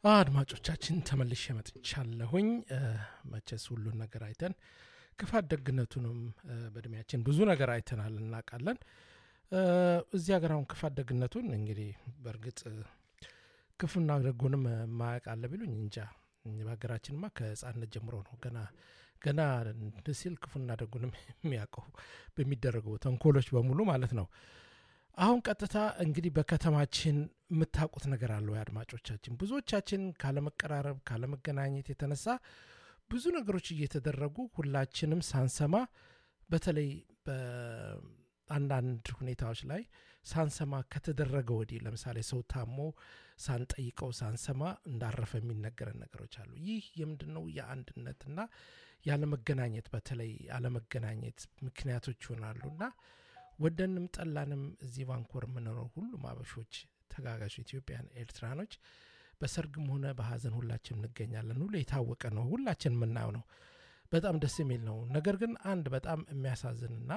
አድማጮቻችን ተመልሼ መጥቻለሁኝ። መቼስ ሁሉን ነገር አይተን ክፋት ደግነቱንም በእድሜያችን ብዙ ነገር አይተናል እናውቃለን። እዚህ ሀገር አሁን ክፋት ደግነቱን እንግዲህ በእርግጥ ክፉና ደጉንም ማያውቅ አለ ቢሉኝ እንጃ። በሀገራችንማ ከህፃነት ጀምሮ ነው ገና ገና ሲል ክፉና ደጉንም የሚያውቀው በሚደረገው ተንኮሎች በሙሉ ማለት ነው። አሁን ቀጥታ እንግዲህ በከተማችን የምታውቁት ነገር አለ ወይ አድማጮቻችን? ብዙዎቻችን ካለመቀራረብ ካለመገናኘት የተነሳ ብዙ ነገሮች እየተደረጉ ሁላችንም ሳንሰማ በተለይ በአንዳንድ ሁኔታዎች ላይ ሳንሰማ ከተደረገ ወዲህ ለምሳሌ ሰው ታሞ ሳንጠይቀው ሳንሰማ እንዳረፈ የሚነገረን ነገሮች አሉ። ይህ የምንድን ነው? የአንድነትና ያለመገናኘት በተለይ አለመገናኘት ምክንያቶች ይሆናሉ እና ወደንም ጠላንም እዚህ ቫንኮር የምንኖረው ሁሉም አበሾች ተጋጋዥ ኢትዮጵያን ኤርትራኖች በሰርግም ሆነ በሀዘን ሁላችን እንገኛለን። ሁሉ የታወቀ ነው፣ ሁላችን የምናየው ነው። በጣም ደስ የሚል ነው። ነገር ግን አንድ በጣም የሚያሳዝንና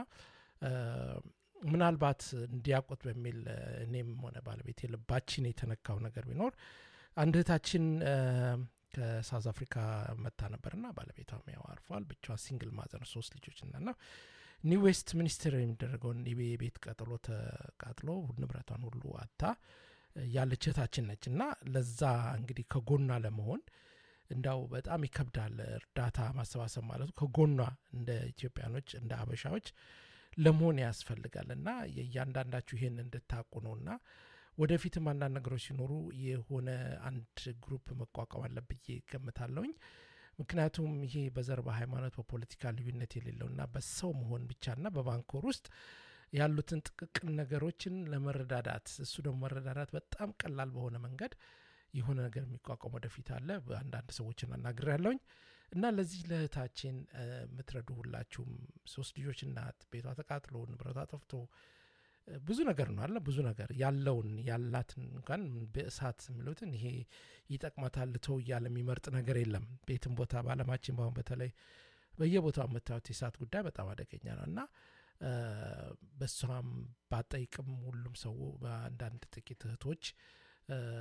ምናልባት እንዲያውቁት በሚል እኔም ሆነ ባለቤት ልባችን የተነካው ነገር ቢኖር አንድ እህታችን ከሳውዝ አፍሪካ መታ ነበርና ባለቤቷም ያው አርፏል። ብቻዋን ሲንግል ማዘር ሶስት ልጆች እና ኒው ዌስት ሚኒስትር የሚደረገውን የቤት ቀጥሎ ተቃጥሎ ንብረቷን ሁሉ አታ ያለች እህታችን ነች እና ለዛ እንግዲህ ከጎኗ ለመሆን እንዳው በጣም ይከብዳል። እርዳታ ማሰባሰብ ማለቱ ከጎኗ እንደ ኢትዮጵያኖች እንደ አበሻዎች ለመሆን ያስፈልጋል እና የእያንዳንዳችሁ ይሄን እንድታቁ ነው እና ወደፊትም አንዳንድ ነገሮች ሲኖሩ የሆነ አንድ ግሩፕ መቋቋም አለ ብዬ ገምታለሁኝ። ምክንያቱም ይሄ በዘር በሃይማኖት በፖለቲካ ልዩነት የሌለውና በሰው መሆን ብቻና በቫንኮር ውስጥ ያሉትን ጥቅቅን ነገሮችን ለመረዳዳት እሱ ደግሞ መረዳዳት በጣም ቀላል በሆነ መንገድ የሆነ ነገር የሚቋቋም ወደፊት አለ። አንዳንድ ሰዎችን አናግር ያለውኝ እና ለዚህ ለእህታችን የምትረዱ ሁላችሁም ሶስት ልጆች እናት ቤቷ ተቃጥሎ ንብረቷ ጠፍቶ ብዙ ነገር ነው አለ ብዙ ነገር ያለውን ያላትን እንኳን በእሳት የሚሉትን ይሄ ይጠቅማታል ልተው እያለ የሚመርጥ ነገር የለም። ቤትም ቦታ በአለማችን በአሁን በተለይ በየቦታው የምታዩት የእሳት ጉዳይ በጣም አደገኛ ነው እና በሷም ባጠይቅም ሁሉም ሰው በአንዳንድ ጥቂት እህቶች